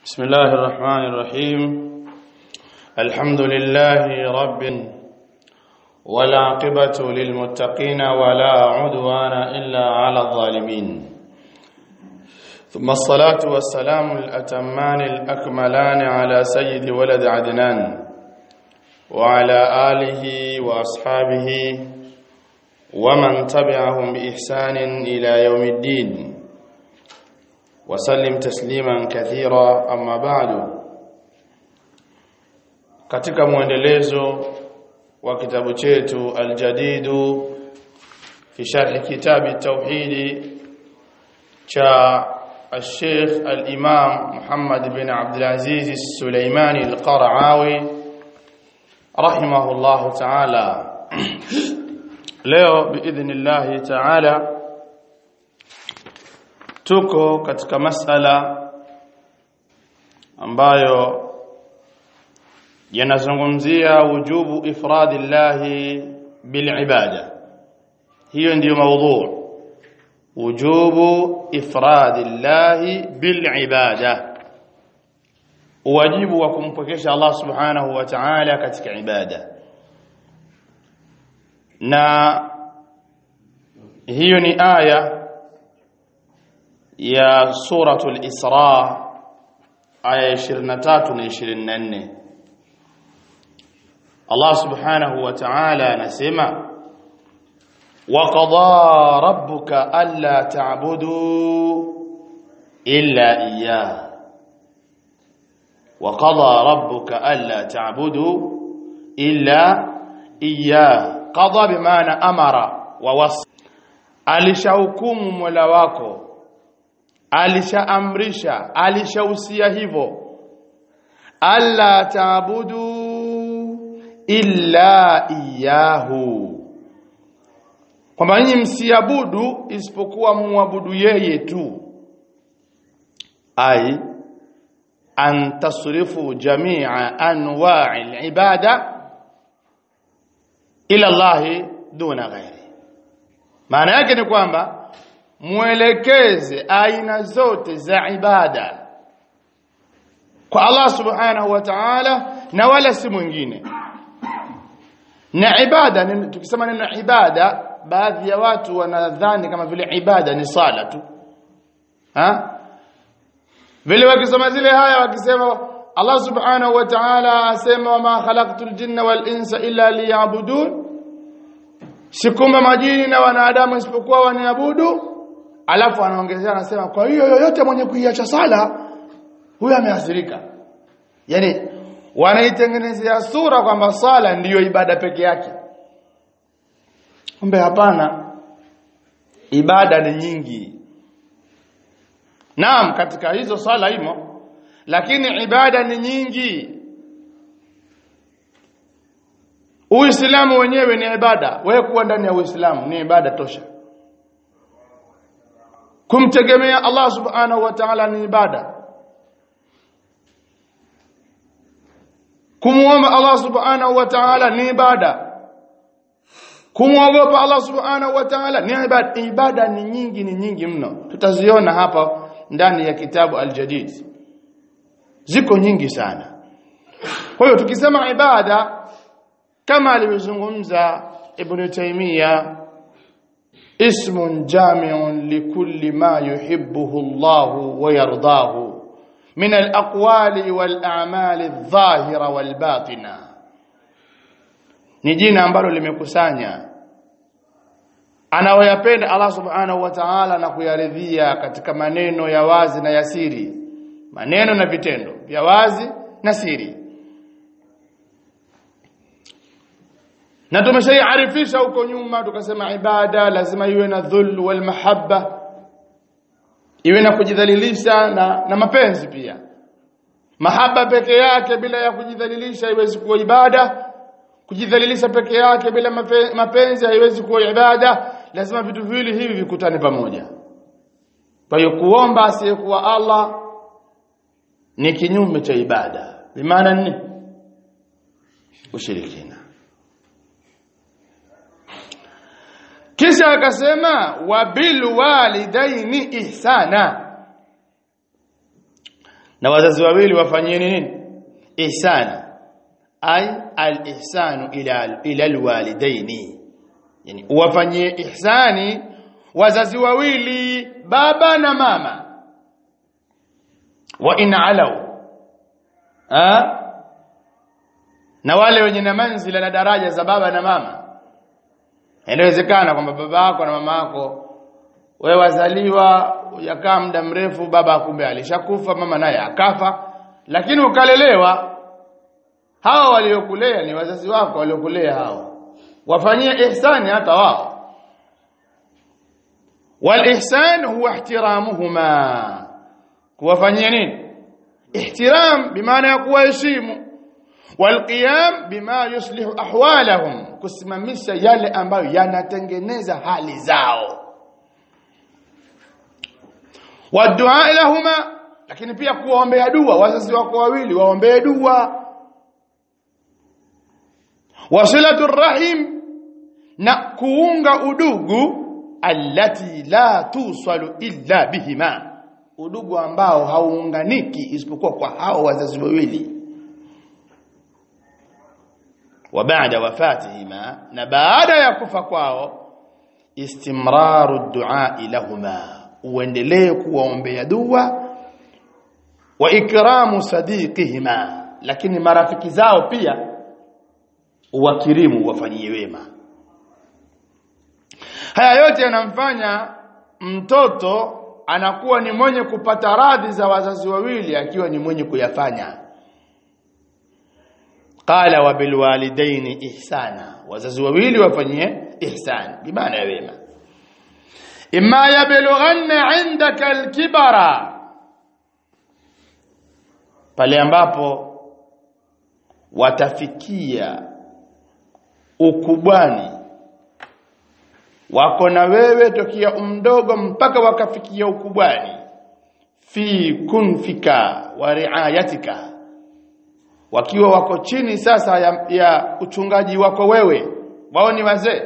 بسم الله الرحمن الرحيم الحمد لله رب والعاقبة للمتقين ولا عدوان إلا على الظالمين ثم الصلاة والسلام الأتمان الأكملان على سيد ولد عدنان وعلى آله وأصحابه ومن تبعهم بإحسان إلى يوم الدين وسلم تسليما كثيرا أما بعد katika muendelezo wa kitabu chetu aljadidu fi sharh kitabi tauhid cha الشيخ الإمام محمد بن عبد العزيز السليماني القرعاوي رحمه الله تعالى leo biidhnillahi taala tuko katika masala ambayo yanazungumzia wujubu ifradillahi bilibada hiyo ndiyo maudhu wujubu ifradillahi bilibada wajibu wa kumpokesha Allah subhanahu wa ta'ala katika ibada na hiyo ni aya ya suratul Isra aya 23 na 24 Allah subhanahu wa ta'ala anasema wa qada rabbuka alla ta'budu illa iyyah wa qada rabbuka alla ta'budu illa iyyah qada bimaana amara wa wasa alishahukumu Mola wako alishaamrisha alishahusia hivyo alla taabudu illa iyahu kwamba nyinyi msiabudu isipokuwa muabudu yeye tu ai an tasrifu jami'a anwa'i al-ibada ila Allah duna ghairi maana yake ni kwamba muelekeze aina zote za ibada kwa Allah subhanahu wa ta'ala na wala si mwingine na ibada tukisema neno ibada baadhi ya watu wanadhani kama vile ibada ni sala tu ha vile wakisoma zile haya wakisema Allah subhanahu wa ta'ala asema wama khalaqtul jinna wal insa illa liya'budun sikumba majini na wanadamu isipokuwa waniabudu alafu anaongezea anasema kwa hiyo yoyote mwenye kuiacha sala huyo ameathirika yani wanaitengenezea sura kwamba sala ndiyo ibada peke yake kumbe hapana ibada ni nyingi naam katika hizo sala imo lakini ibada ni nyingi Uislamu wenyewe ni ibada. Wewe kuwa ndani ya Uislamu ni ibada tosha. Kumtegemea Allah Subhanahu wa Ta'ala ni ibada. Kumuomba Allah Subhanahu wa Ta'ala ni ibada. Kumwogopa Allah Subhanahu wa Ta'ala ni ibada. Ibada ni nyingi ni nyingi mno. Tutaziona hapa ndani ya kitabu Al-Jadid. Ziko nyingi sana. Kwa hiyo tukisema ibada kama alivyozungumza Ibn Taymiyyah ismun jami'un likulli ma yuhibbuhu Allah wa yardahu min al-aqwali wal a'mali adh-dhahira wal batina ni jina ambalo limekusanya anayoyapenda Allah subhanahu wa ta'ala na kuyaridhia katika maneno ya wazi na ya siri maneno na vitendo vya wazi na siri na tumeshaiarifisha huko nyuma tukasema ibada lazima iwe na dhul wal mahabba iwe na kujidhalilisha na, na mapenzi pia mahaba peke yake bila ya kujidhalilisha haiwezi kuwa ibada kujidhalilisha peke yake bila mapenzi haiwezi kuwa ibada lazima vitu viwili hivi vikutane pamoja kwa hiyo kuomba asiyekuwa Allah ni kinyume cha ibada bimaana nini ushirikina kisha akasema wabil walidaini ihsana na wazazi wawili wafanyie nini ihsana ay al-ihsanu ila ila alwalidaini yani uwafanyie ihsani wazazi wawili baba na mama wa in alau ha? na wale wenye na manzila na daraja za baba na mama inawezekana kwamba baba yako na mama yako wewe wazaliwa ujakaa muda mrefu baba kumbe alishakufa mama naye akafa lakini ukalelewa hawa waliokulea ni wazazi wako waliokulea hao wafanyie ihsani hata wao walihsan huwa ihtiramuhuma kuwafanyia nini ihtiram bimaana ya kuwaheshimu walqiyam bima yuslihu ahwalahum kusimamisha yale ambayo yanatengeneza hali zao wadua lahuma lakini pia kuwaombea dua wazazi wako wawili waombee dua wasilatu rahim na kuunga udugu allati la tusalu illa bihima udugu ambao hauunganiki isipokuwa kwa hao wazazi wawili wa baada wafatihima na baada ya kufa kwao istimraru du'a lahuma uendelee kuwaombea dua wa ikramu sadiqihima lakini marafiki zao pia uwakirimu wafanyie wema haya yote yanamfanya mtoto anakuwa ni mwenye kupata radhi za wazazi wawili akiwa ni mwenye kuyafanya qala wa bil walidaini ihsana wazazi wawili wafanyie ihsan bimaana ya wema imma yablughanna indaka alkibara pale ambapo watafikia ukubwani wako na wewe tokia umdogo mpaka wakafikia ukubwani fi kunfika wa riayatika wakiwa wako chini sasa ya, ya uchungaji wako wewe wao ni wazee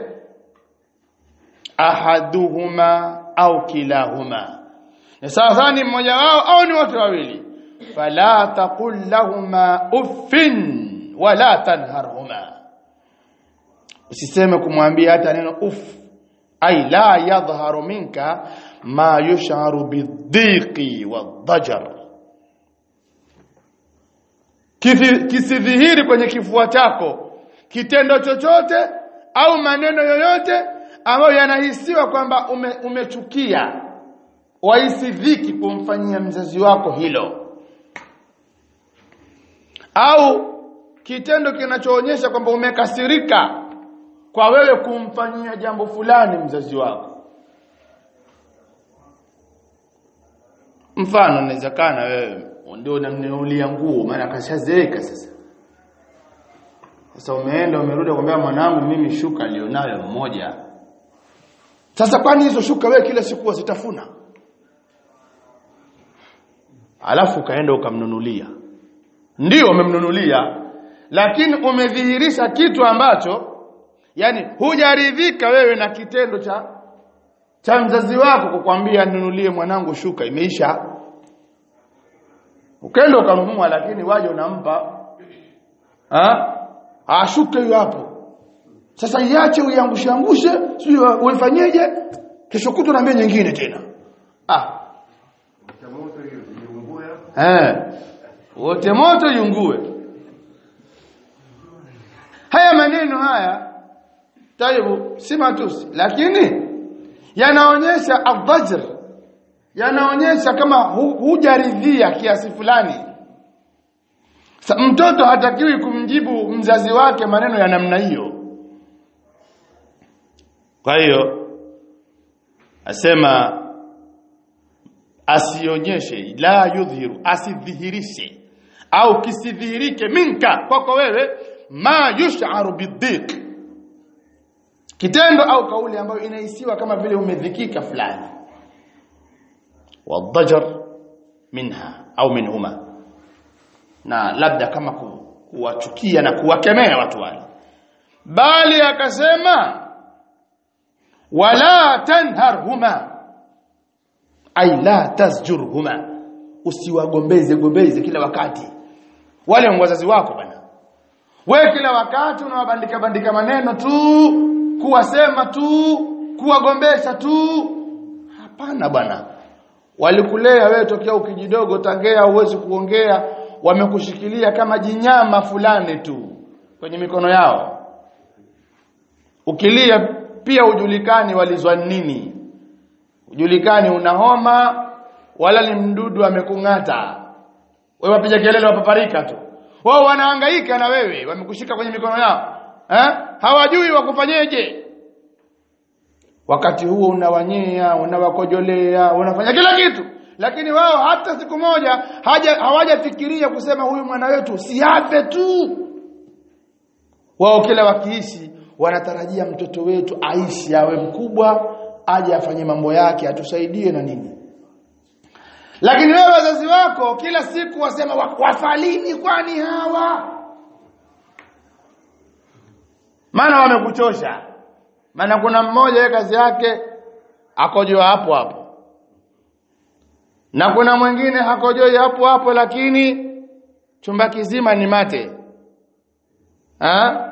ahaduhuma au kilahuma ni sasa ni mmoja wao au ni wote wawili fala taqul lahuma uffin wala tanharhuma usiseme kumwambia hata neno uff ay la yadhharu minka ma yush'aru bidhiqi wadhajar kisidhihiri kwenye kifua chako kitendo chochote au maneno yoyote ambayo yanahisiwa kwamba ume, umechukia wahisi dhiki kumfanyia mzazi wako hilo au kitendo kinachoonyesha kwamba umekasirika kwa wewe kumfanyia jambo fulani mzazi wako mfano inaweza kana wewe ndio unamnunulia nguo maana kashazeeka sasa sasa umeenda umerudi kumwambia mwanangu mimi shuka alionayo mmoja sasa kwani hizo shuka wewe kila siku wazitafuna alafu ukaenda ukamnunulia ndio umemnunulia lakini umedhihirisha kitu ambacho yani hujaridhika wewe na kitendo cha cha mzazi wako kukwambia nunulie mwanangu shuka imeisha ukaenda ukanunua lakini waje unampa ah ashuke hiyo hapo sasa iache uiangushe angushe sio uifanyeje kesho kutwa naambia nyingine tena ah eh wote moto yungue haya maneno haya taibu si matusi lakini yanaonyesha adhajr yanaonyesha kama hu, hujaridhia kiasi fulani Sa, mtoto hatakiwi kumjibu mzazi wake maneno ya namna hiyo kwa hiyo asema asionyeshe la yudhiru asidhihirishe au kisidhihirike minka kwako wewe ma yush'aru bidhiq kitendo au kauli ambayo inahisiwa kama vile umedhikika fulani wadhajar minha au minhuma na labda kama kuwachukia na kuwakemea watu wale bali akasema wala tanharhuma ay la tasjurhuma usiwagombeze gombeze kila wakati wale ni wazazi wako bana we kila wakati unawabandika bandika maneno tu kuwasema tu kuwagombesha tu hapana bwana walikulea wewe tokea ukijidogo tangea uwezi kuongea wamekushikilia kama jinyama fulani tu kwenye mikono yao ukilia pia ujulikani walizwa nini ujulikani una homa wala ni mdudu amekung'ata wewe wapiga kelele wapaparika tu wao wanahangaika na wewe wamekushika kwenye mikono yao eh hawajui wakufanyeje wakati huo unawanyea unawakojolea unafanya kila kitu lakini wao hata siku moja haja hawajafikiria kusema huyu mwana wetu siafe tu wao kila wakiishi wanatarajia mtoto wetu aishi awe mkubwa aje afanye mambo yake atusaidie na nini lakini wewe wazazi wako kila siku wasema wafalini kwani hawa maana wamekuchosha maana kuna mmoja yeye kazi yake akojoa hapo hapo na kuna mwingine hakojoi hapo hapo lakini chumba kizima ni mate ha?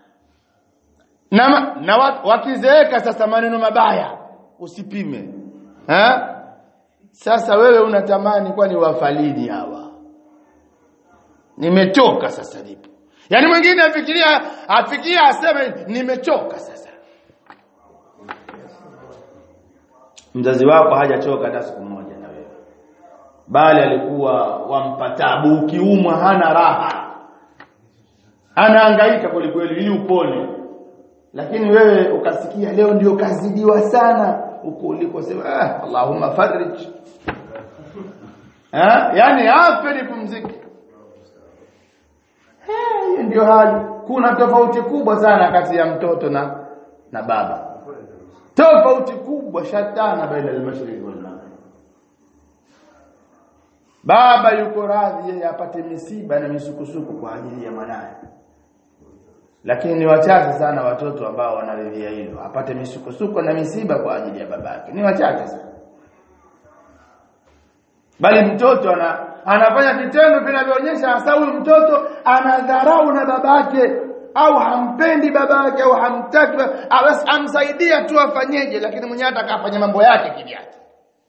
na, na wakizeeka sasa maneno mabaya usipime ha? sasa wewe unatamani kwani wafalini hawa nimechoka sasa nipo yaani mwingine afikiria afikia aseme nimechoka sasa mzazi wako hajachoka hata siku moja na wewe bali alikuwa wampa tabu ukiumwa hana raha anahangaika kweli kweli ili upone lakini wewe ukasikia leo ndio kazidiwa sana huko ulikosema ah, Allahumma farij eh yani afe nipumzike hiyo ndio hali kuna tofauti kubwa sana kati ya mtoto na na baba tofauti kubwa shatana baina al-mashriq wal maghrib baba yuko radhi yeye apate misiba na misukusuku kwa ajili ya mwanae lakini ni wachache sana watoto ambao wanaridhia hilo apate misukosuko na misiba kwa ajili ya babake ni wachache sana bali mtoto ana, anafanya vitendo vinavyoonyesha hasa huyu mtoto anadharau na babake au hampendi babake au hamtaki basi amsaidia tu afanyeje lakini mwenyewe atakafanya mambo yake kivyake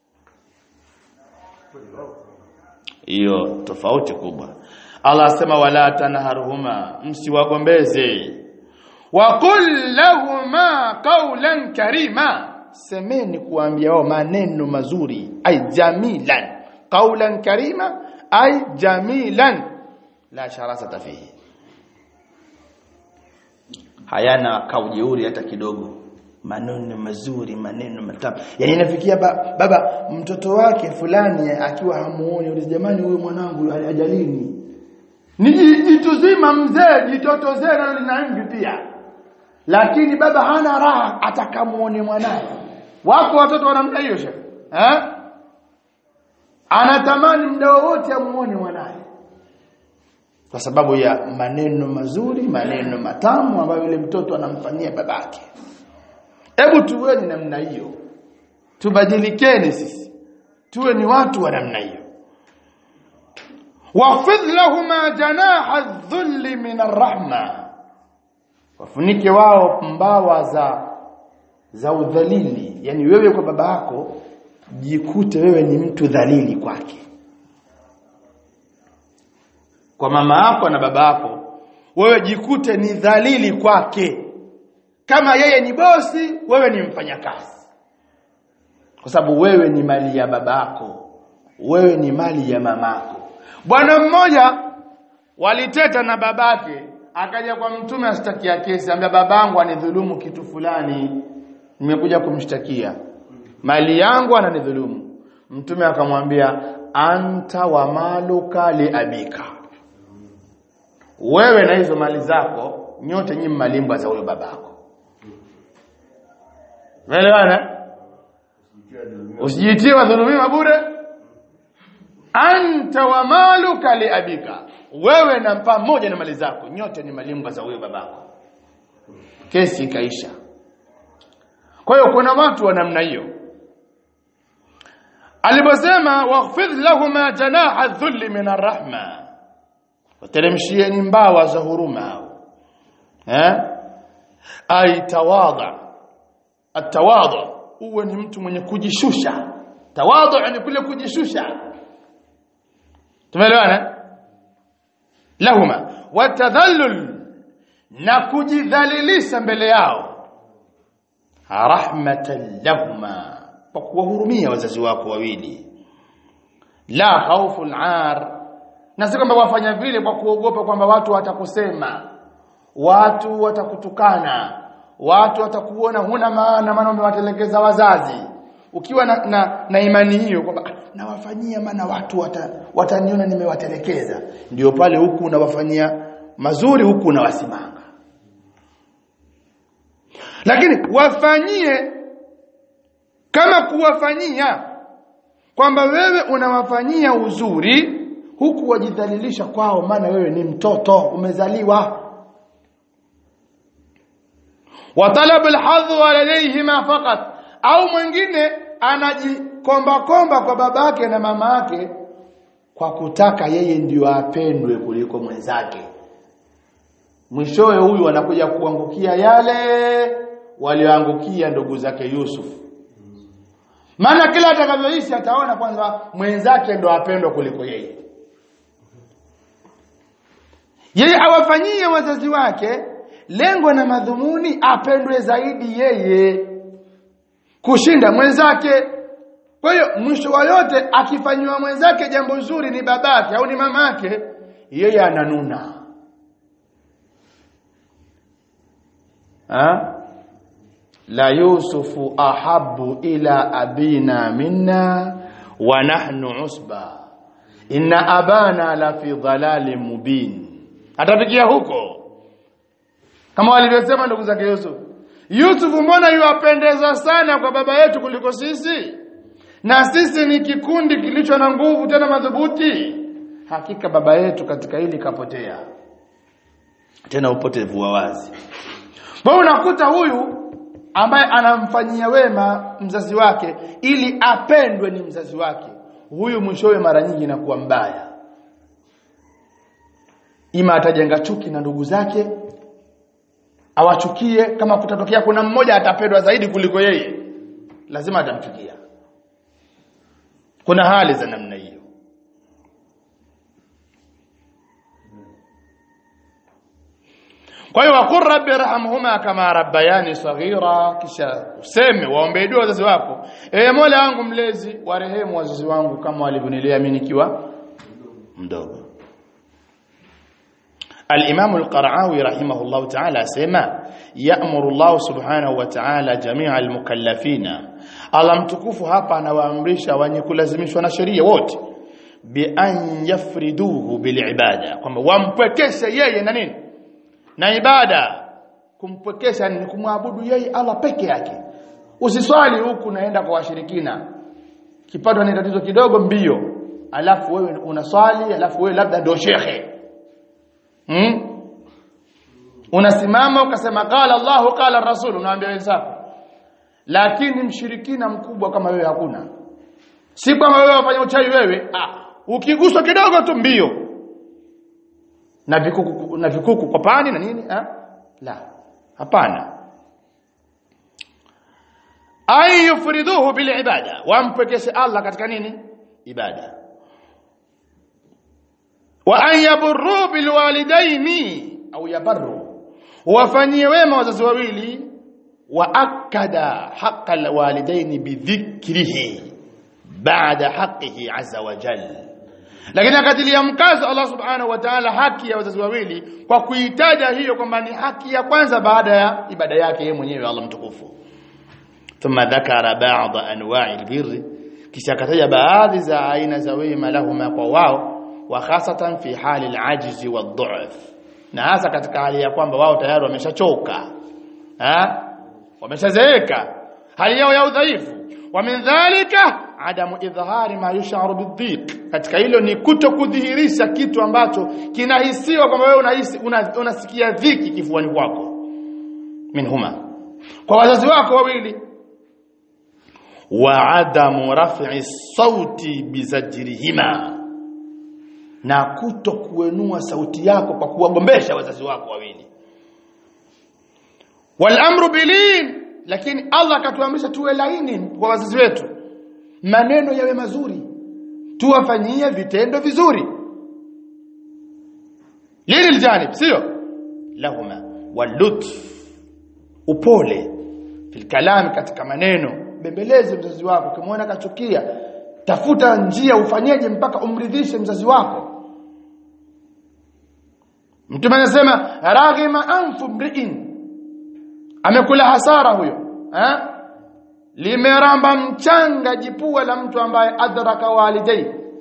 hiyo tofauti kubwa Allah asema wala tanharhuma msiwagombeze wa qul lahuma qawlan karima semeni kuambia wao maneno mazuri ay jamilan qawlan karima ay jamilan la sharasata fihi hayana kaujeuri hata kidogo maneno mazuri maneno matamu yani inafikia ba, baba mtoto wake fulani akiwa hamuoni yule jamani huyu mwanangu ajalini ni jitu zima mzee jitoto zee nalo lina mvi pia lakini baba hana raha atakamuone mwanae wako watoto wanamna hiyo shehe eh anatamani muda wote amuone mwanae kwa sababu ya maneno mazuri maneno matamu ambayo yule mtoto anamfanyia babake hebu tuweni namna hiyo tubadilikeni sisi tuwe ni watu wa namna hiyo wafidh lahuma janaha dhulli min arrahma wafunike wao mbawa za za udhalili yani wewe kwa baba yako jikute wewe ni mtu dhalili kwake kwa mama yako na baba yako wewe jikute ni dhalili kwake kama yeye ni bosi wewe ni mfanyakazi kwa sababu wewe ni mali ya babako wewe ni mali ya mamako bwana mmoja waliteta na babake akaja kwa mtume ashtakia kesi ambia babangu anidhulumu kitu fulani nimekuja kumshtakia mali yangu ananidhulumu mtume akamwambia anta wa maluka li abika wewe na hizo mali zako nyote nyinyi malimbwa za huyo babako Umeelewana? Usijitie wadhulumiwa bure. Anta wa maluka li abika. Wewe na pamoja na mali zako nyote ni malimbwa za huyo babako. Kesi ikaisha. Kwa hiyo kuna watu wa namna hiyo. aliposema wakhfidh lahuma janaha dhulli min arrahma wateremshieni mbawa za huruma eh ay tawadha atawadha uwe ni mtu mwenye kujishusha tawadhu ni kule kujishusha tumeelewana lahuma watadhallul na kujidhalilisha mbele yao rahmatan lahuma kwa kuwahurumia wazazi wako wawili la khawful ar na si kwamba wafanya vile kwa kuogopa kwamba watu watakusema watu watakutukana watu watakuona huna maana maana umewatelekeza wazazi ukiwa na, na, na imani hiyo kwamba "Ah, nawafanyia maana watu wata, wataniona nimewatelekeza ndio pale huku unawafanyia mazuri huku unawasimanga lakini wafanyie kama kuwafanyia kwamba wewe unawafanyia uzuri huku wajidhalilisha kwao maana wewe ni mtoto umezaliwa wa talabu alhadhu alayhima faqat au mwingine anajikomba komba kwa babake na mama yake kwa kutaka yeye ndio apendwe kuliko mwenzake mwishowe huyu anakuja kuangukia yale walioangukia ndugu zake Yusuf maana kila atakavyoishi ataona kwanza mwenzake ndo apendwa kuliko yeye yeye awafanyie wazazi wake lengo na madhumuni apendwe zaidi yeye kushinda mwenzake kwa hiyo mwisho wa yote akifanywa mwenzake jambo zuri ni babake au ni mamake yeye ananuna ha? la yusufu ahabu ila abina minna wa nahnu usba inna abana la fi dhalalin mubin atafikia huko kama walivyosema ndugu zake Yusuf Yusuf mbona yuwapendeza sana kwa baba yetu kuliko sisi na sisi ni kikundi kilicho na nguvu tena madhubuti hakika baba yetu katika hili kapotea tena upotevu wa wazi kwa unakuta huyu ambaye anamfanyia wema mzazi wake ili apendwe ni mzazi wake huyu mwishowe mara nyingi inakuwa mbaya ima atajenga chuki na ndugu zake awachukie kama kutatokea kuna mmoja atapendwa zaidi kuliko yeye lazima atamchukia kuna hali za namna hiyo kwa hiyo waqur rabbi irhamhuma kama rabbayani saghira kisha useme waombe dua wazazi wako e mola wangu mlezi warehemu wazazi wangu kama walivyonilea mimi nikiwa mdogo الإمام القرعاوي رحمه الله تعالى سيما يأمر الله سبحانه وتعالى جميع المكلفين الله mtukufu hapa anawaamrisha wenye kulazimishwa na sheria wote bi an yafriduhu bil ibada kwamba wampwekeshe yeye na nini na ibada kumpwekesha ni kumwabudu yeye Allah peke yake usiswali huku naenda kwa washirikina kipato ni tatizo kidogo mbio alafu wewe unaswali alafu wewe labda ndio shekhe hmm? unasimama ukasema qala Allah qala Rasul unaambia wenzako lakini mshirikina mkubwa kama wewe hakuna si kama wewe wafanya uchawi wewe ah ukiguswa kidogo tu mbio na vikuku na vikuku kwa pani na nini ah la hapana ay yufriduhu bil ibada wampekeshe Allah katika nini ibada wa an yaburru bil walidaini au yabarru wafanyie wema wazazi wawili wa akada haqqa al walidaini bidhikrihi ba'da haqqihi azza wa jalla lakini akatilia mkazo Allah subhanahu wa ta'ala haki ya wazazi wawili kwa kuitaja hiyo kwamba ni haki ya kwanza baada ya ibada yake yeye mwenyewe Allah mtukufu thumma dhakara ba'd anwa'i albirr kisha akataja baadhi za aina za wema lahuma kwa wao wa khasatan fi hali alajzi wadh'f na hasa katika hali ya kwamba wao tayari wameshachoka ha wameshazeeka hali yao ya udhaifu wa min dhalika adamu idhhari ma yusharu bidhiq katika hilo ni kuto kudhihirisha kitu ambacho kinahisiwa kwamba wewe unahisi unasikia una dhiki kifuani kwako minhuma kwa wazazi wako wawili wa adamu raf'i sauti bizajrihima na kuto kuenua sauti yako kwa kuwagombesha wazazi wako wawili wal amru bilin lakini Allah akatuamrisha tuwe laini kwa wazazi wetu maneno yawe mazuri tuwafanyie vitendo vizuri lili aljanib sio lahuma walutf upole fil kalam katika maneno bembeleze mzazi wako ukimwona kachukia tafuta njia ufanyeje mpaka umridhishe mzazi wako mtume anasema raghima anfu mri'in amekula hasara huyo eh limeramba mchanga jipua la mtu ambaye adraka walidai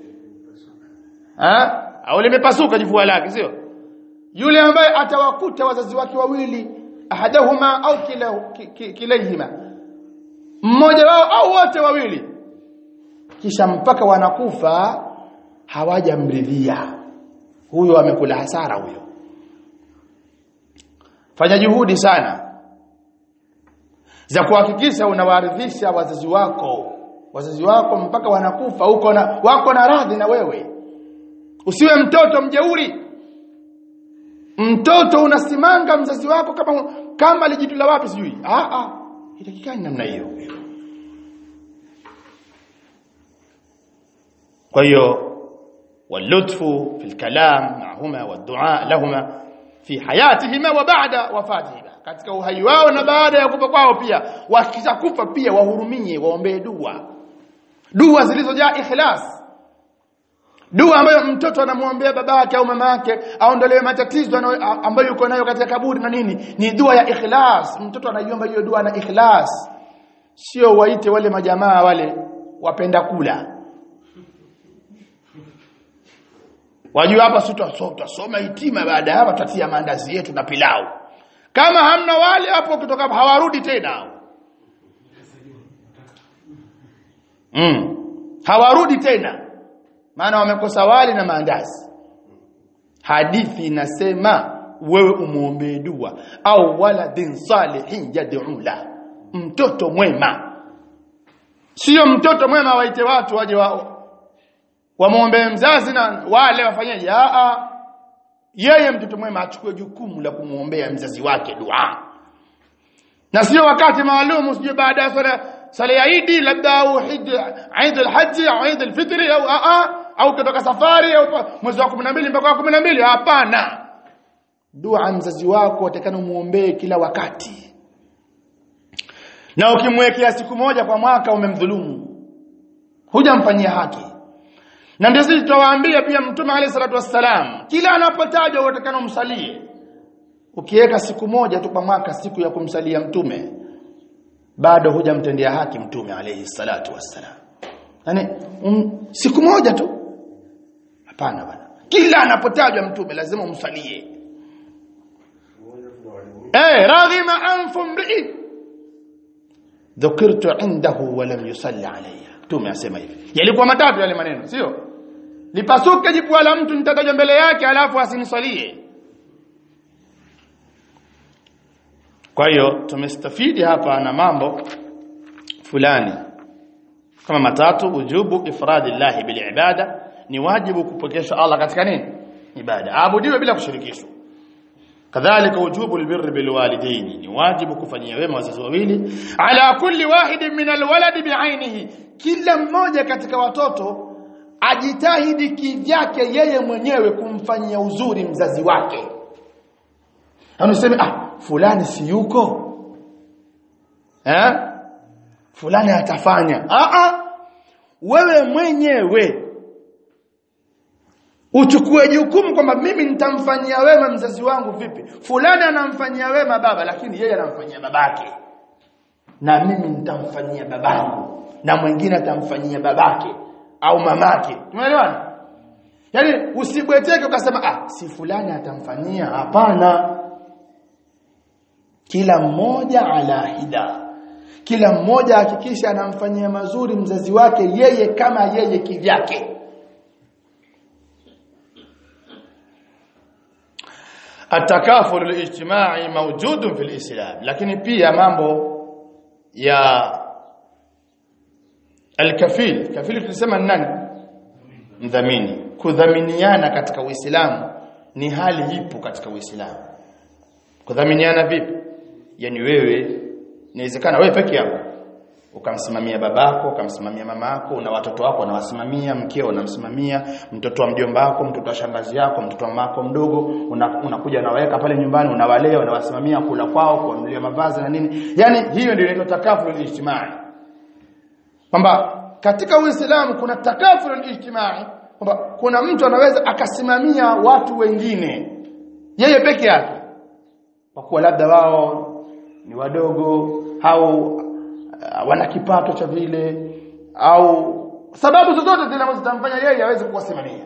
eh au limepasuka jipua lake sio yule ambaye atawakuta wazazi wake wawili ahadahuma au kila kilayhima mmoja wao au wote wawili kisha mpaka wanakufa hawajamridhia huyo amekula hasara huyo fanya juhudi sana za kuhakikisha unawaridhisha wazazi wako wazazi wako mpaka wanakufa uko na wako na radhi na wewe usiwe mtoto mjeuri mtoto unasimanga mzazi wako kama kama lijitula wapi sijui ah ah itakikani namna hiyo kwa hiyo walutfu fil kalam ma'huma wadua lahuma fi hayatihima wa ba'da wafatihima katika uhai wao na baada ya kufa kwao pia wakishakufa pia wahurumie waombee dua dua zilizojaa ikhlas dua ambayo mtoto anamwombea babake au mamake aondolewe matatizo ambayo yuko nayo katika kaburi na nini ni dua ya ikhlas mtoto anaiomba hiyo dua na ikhlas sio waite wale majamaa wale wapenda kula wajua hapa si tutasoma hitima baada ya hapa tutatia maandazi yetu na pilau kama hamna wale hapo kutoka hawarudi tena mm. hawarudi tena maana wamekosa wali na maandazi hadithi inasema wewe umuombee dua au waladin salihin yad'u la mtoto mwema sio mtoto mwema waite watu waje wa wamwombee mzazi na wale wafanyaje a a yeye mtoto mwema achukue jukumu la kumwombea mzazi wake dua na sio wakati maalum usije baada ya sala sala ya Eid labda au Eid Eid al-Hajj au Eid al-Fitr au a a au kutoka safari au mwezi wa 12 mpaka wa 12 hapana dua mzazi wako utakana muombee kila wakati na ukimwekea siku moja kwa mwaka umemdhulumu hujamfanyia haki na ndio sisi tutawaambia pia mtume alayhi salatu wassalam kila anapotajwa utakana umsalie ukiweka siku moja tu kwa mwaka siku ya kumsalia mtume bado hujamtendea haki mtume alayhi salatu wassalam yani um, siku moja tu hapana bwana kila anapotajwa mtume lazima umsalie eh raghima anfu mri dhukirtu indahu wa lam yusalli alayya mtume asema hivi yalikuwa matatu yale maneno sio lipasuke jipua la mtu nitatajwa mbele yake alafu asinisalie kwa hiyo tumestafidi hapa na mambo fulani kama matatu ujubu ifradillahi bil ibada ni wajibu kupokesha Allah katika nini ibada aabudiwe bila kushirikishwa kadhalika ujubu albirri bil walidaini ni wajibu kufanyia wema wazazi wawili ala kulli wahidin min alwaladi bi'ainihi kila mmoja katika watoto ajitahidi kivyake yeye mwenyewe kumfanyia uzuri mzazi wake anasema ah fulani si yuko eh fulani atafanya ah ah wewe mwenyewe uchukue jukumu kwamba mimi nitamfanyia wema mzazi wangu vipi fulani anamfanyia wema baba lakini yeye anamfanyia babake na mimi nitamfanyia babangu na mwingine atamfanyia babake au mamake tumeelewana yaani usibweteke ukasema ah si fulani atamfanyia hapana kila mmoja ala hida kila mmoja hakikisha anamfanyia mazuri mzazi wake yeye kama yeye kivyake atakaful alijtimai mawjudun fil islam lakini pia mambo ya alkafil kafil tulisema ni nani mdhamini kudhaminiana katika uislamu ni hali ipo katika uislamu kudhaminiana vipi yani wewe inawezekana wewe peke yako ukamsimamia babako ukamsimamia mamako una watoto wako unawasimamia mkeo unamsimamia mtoto wa mjomba wako mtoto wa shangazi yako mtoto wa mamako mdogo unakuja una unawaweka pale nyumbani unawalea unawasimamia kula kwao kuwanunulia mavazi na nini yani hiyo ndio inaitwa takaful ijtimai kwamba katika uislamu kuna takaful ijtimai kwamba kuna mtu anaweza akasimamia watu wengine yeye peke yake kwa kuwa labda wao ni wadogo au uh, wana kipato cha vile au sababu zozote zile ambazo zitamfanya yeye aweze kuwasimamia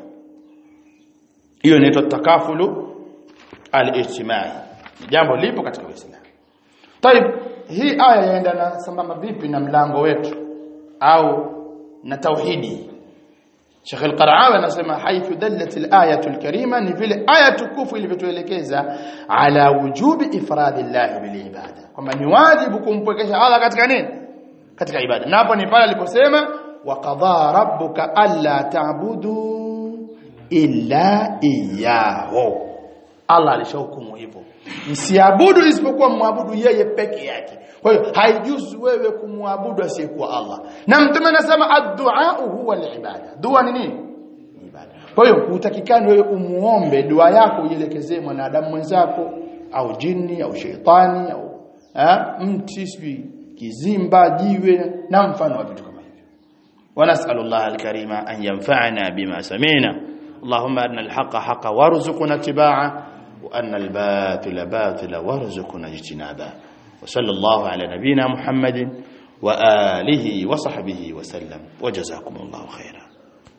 hiyo inaitwa takafulu al-ijtimai jambo lipo katika Uislamu طيب hii aya yaendana sambamba vipi na mlango wetu au na tauhidi Sheikh Al-Qara'awi anasema haithu dallat al-ayatu al-karima ni vile aya tukufu ilivyotuelekeza ala wujubi ifradillah bil ibada kwamba ni wajibu kumpwekesha Allah katika nini katika ibada na hapo ni pale aliposema wa qadha rabbuka alla ta'budu illa iyyahu Allah alishahukumu hivyo msiabudu isipokuwa muabudu yeye peke yake kwa hiyo haijuzu wewe kumwabudu asiyekuwa Allah na mtume anasema ad-du'a huwa al-ibada dua ni nini ibada kwa hiyo hutakikani wewe umuombe dua yako uielekezee mwanadamu mwenzako au jini au sheitani au ha? mti sijui kizimba jiwe na mfano wa vitu kama hivyo ونسأل الله الكريم أن ينفعنا بما سمعنا اللهم أن الحق حقا وارزقنا اتباعه وأن الباطل باطلا وارزقنا اجتنابه وصلى الله على نبينا محمد وآله وصحبه وسلم وجزاكم الله خيرا